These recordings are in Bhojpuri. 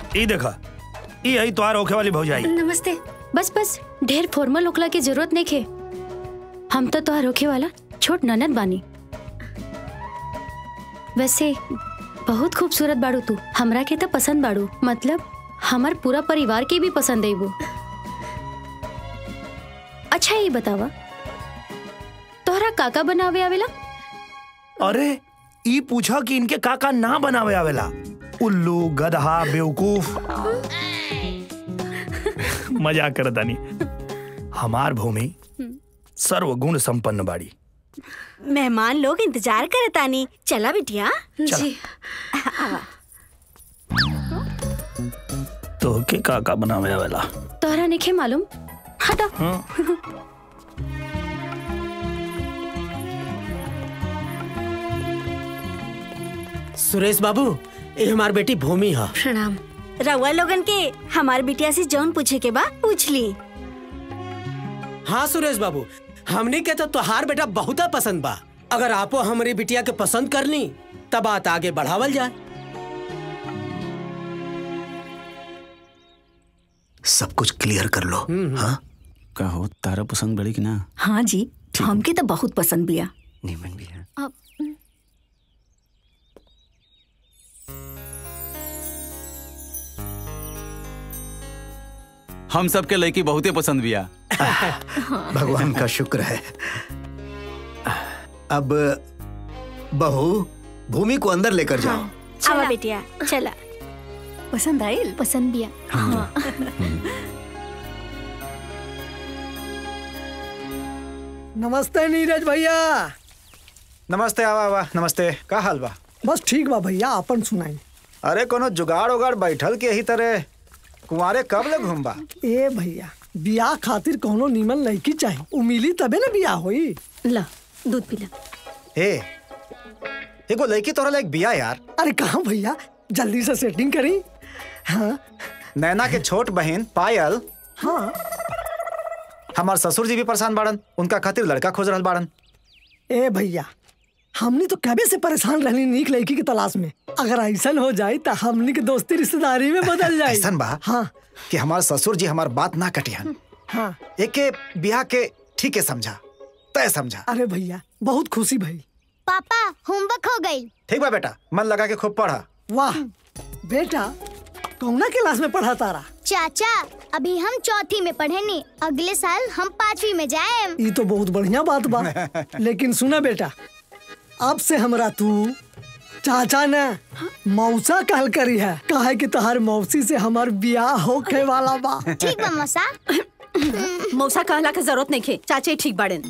ई देखा ई आई तोहार होखे वाली भौजाई नमस्ते बस बस ढेर फॉर्मल होखला की जरूरत नहीं खे हम तो तोहर होखे वाला छोट ननद बानी वैसे बहुत खूबसूरत बाड़ू तू हमरा के तो पसंद बाड़ू मतलब हमार पूरा परिवार के भी पसंद है वो अच्छा ये बतावा तोहरा काका बनावे आवेला अरे ई पूछा कि इनके काका ना बनावे आवेला उल्लू गधा बेवकूफ मजाक करतानी हमार भूमि सर्वगुण संपन्न बाड़ी मेहमान लोग इंतजार करतानी चला बिटिया जी तो के काका बनावे आवेला तोहरा नहीं मालूम हटा हाँ? सुरेश बाबू ये हमार बेटी भूमि है प्रणाम रउआ लोगन के हमार बिटिया से जौन पूछे के बा पूछ ली हाँ सुरेश बाबू हमनी के तो तोहार बेटा बहुत पसंद बा अगर आपो हमारी बिटिया के पसंद कर ली तब बात आगे बढ़ावल जाए सब कुछ क्लियर कर लो हाँ का हो तारा पसंद बड़ी कि ना हाँ जी हमके तो बहुत पसंद बिया नीमन भी है अब हम सबके लड़की बहुते पसंद बिया भगवान का शुक्र है अब बहू भूमि को अंदर लेकर जाओ आवा बिटिया चला पसंद आयल पसंद भी है नमस्ते नीरज भैया नमस्ते आवा आवा नमस्ते का हाल बा बस ठीक बा भैया अपन सुनाई अरे कोनो जुगाड़ उगाड़ बैठल के यही तरह कुंवारे कब ले घूमबा ए भैया बियाह खातिर कोनो नीमन लड़की चाहिए उ मिली तबे ना बियाह होई ला दूध पिला ए एगो लड़की तोरा लायक बिया यार अरे कहाँ भैया जल्दी से सेटिंग करी हाँ नैना के छोट बहन पायल हाँ हमार ससुर जी भी परेशान बाड़न उनका खातिर लड़का खोज रहल बाड़न ए भैया हमनी तो कबे से परेशान रहनी नीक लड़की की तलाश में अगर ऐसा हो जाए तो हमनी के दोस्ती रिश्तेदारी में बदल जाए ऐसन बा हाँ कि हमार ससुर जी हमार बात ना कटिहन हाँ एक के बियाह के ठीक है समझा तय समझा अरे भैया बहुत खुशी भई पापा होमवर्क हो गई ठीक बा बेटा मन लगा के खूब पढ़ा वाह बेटा कौना क्लास में पढ़ा तारा चाचा अभी हम चौथी में पढ़े नी अगले साल हम पांचवी में जाए ये तो बहुत बढ़िया बात बा लेकिन सुना बेटा अब से हमरा तू चाचा ने मौसा कहल करी है काहे कि तहार मौसी से हमार बियाह होखे वाला बा ठीक बा मौसा मौसा कहला के जरूरत नहीं खे चाचे ठीक बाड़न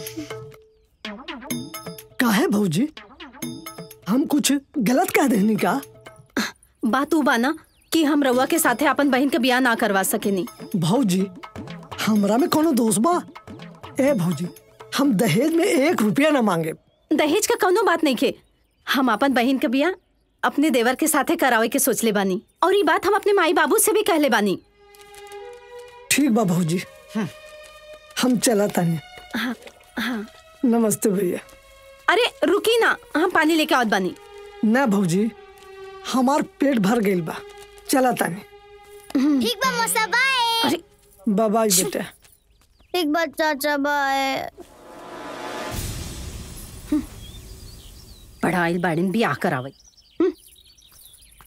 काहे भौजी हम कुछ गलत कह देनी का बात उ बाना कि हम रउआ के साथे अपन बहन के बियाह ना करवा सकेनी भौजी हमरा में कोनो दोष बा ए भौजी हम दहेज में एक रुपया न मांगे दहेज का कौनो बात नहीं खे हम अपन बहन के बियाह अपने देवर के साथे करावे के सोचले बानी और ये बात हम अपने माई बाबू से भी कहले बानी ठीक बा भौजी हम चला तनी हाँ हाँ नमस्ते भैया अरे रुकी ना हम पानी लेके आवत बानी ना भौजी हमार पेट भर गइल बा चला तनी ठीक बा मौसा बाय बाय बाय बेटा ठीक बा चाचा बाय पढ़ाई बाड़न बियाह करावे